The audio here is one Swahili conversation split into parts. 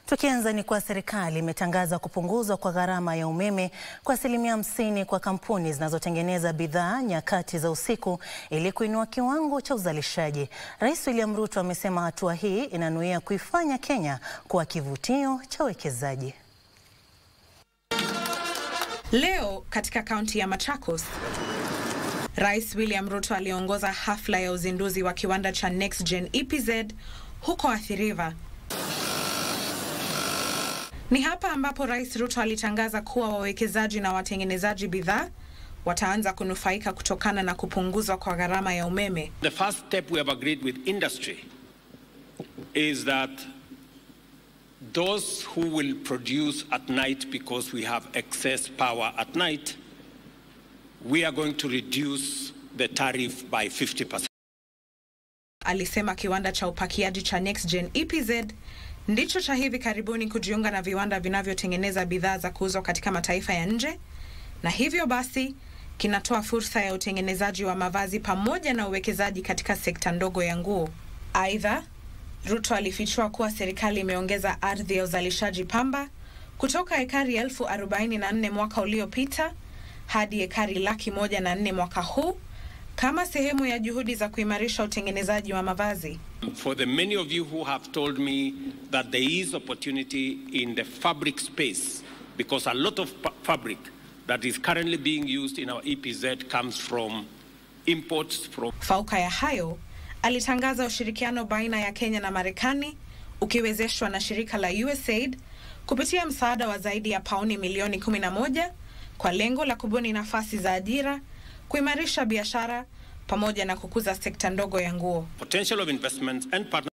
Tukianza ni kuwa serikali imetangaza kupunguzwa kwa gharama ya umeme kwa asilimia hamsini kwa kampuni zinazotengeneza bidhaa nyakati za usiku ili kuinua kiwango cha uzalishaji. Rais William Ruto amesema hatua hii inanuia kuifanya Kenya kuwa kivutio cha uwekezaji. Leo katika kaunti ya Machakos, Rais William Ruto aliongoza hafla ya uzinduzi wa kiwanda cha NextGen EPZ huko Athi River. Ni hapa ambapo Rais Ruto alitangaza kuwa wawekezaji na watengenezaji bidhaa wataanza kunufaika kutokana na kupunguzwa kwa gharama ya umeme. The first step we have agreed with industry is that those who will produce at night because we have excess power at night, we are going to reduce the tariff by 50%. Alisema kiwanda cha upakiaji cha NextGen EPZ ndicho cha hivi karibuni kujiunga na viwanda vinavyotengeneza bidhaa za kuuzwa katika mataifa ya nje, na hivyo basi kinatoa fursa ya utengenezaji wa mavazi pamoja na uwekezaji katika sekta ndogo ya nguo. Aidha, Ruto alifichua kuwa serikali imeongeza ardhi ya uzalishaji pamba kutoka ekari elfu arobaini na nne mwaka uliopita hadi ekari laki moja na nne mwaka huu kama sehemu ya juhudi za kuimarisha utengenezaji wa mavazi. For the many of you who have told me that there is opportunity in the fabric space, because a lot of fa- fabric that is currently being used in our EPZ comes from imports from Fauka ya hayo, alitangaza ushirikiano baina ya Kenya na Marekani ukiwezeshwa na shirika la USAID kupitia msaada wa zaidi ya pauni milioni 11 kwa lengo la kubuni nafasi za ajira, kuimarisha biashara pamoja na kukuza sekta ndogo ya nguo. potential of investments and partnerships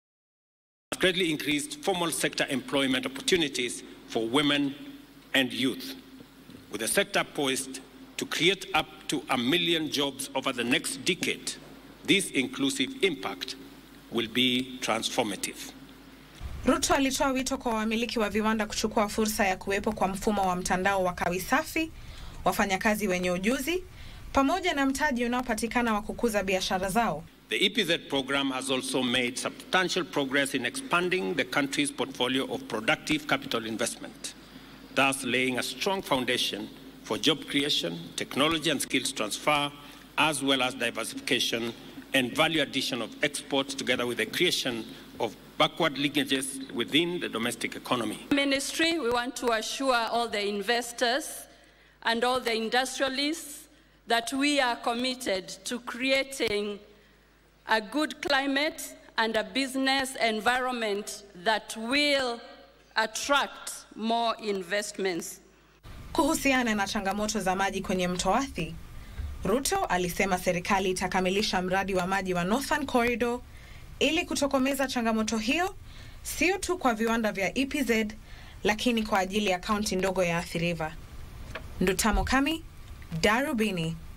has greatly increased formal sector employment opportunities for women and youth, with the sector poised to create up to a million jobs over the next decade. This inclusive impact will be transformative. Ruto alitoa wito kwa wamiliki wa viwanda kuchukua fursa ya kuwepo kwa mfumo wa mtandao wa kawi safi, wafanyakazi wenye ujuzi pamoja na mtaji unaopatikana wa kukuza biashara zao. The EPZ program has also made substantial progress in expanding the country's portfolio of productive capital investment, thus laying a strong foundation for job creation, technology and skills transfer, as well as diversification and value addition of exports, together with the creation of backward linkages within the domestic economy. Ministry, we want to assure all the investors and all the industrialists that we are committed to creating a good climate and a business environment that will attract more investments. Kuhusiana na changamoto za maji kwenye mto Athi, Ruto alisema serikali itakamilisha mradi wa maji wa Northern Corridor ili kutokomeza changamoto hiyo, sio tu kwa viwanda vya EPZ lakini kwa ajili ya kaunti ndogo ya Athi River. Ndutamo Kami, Darubini.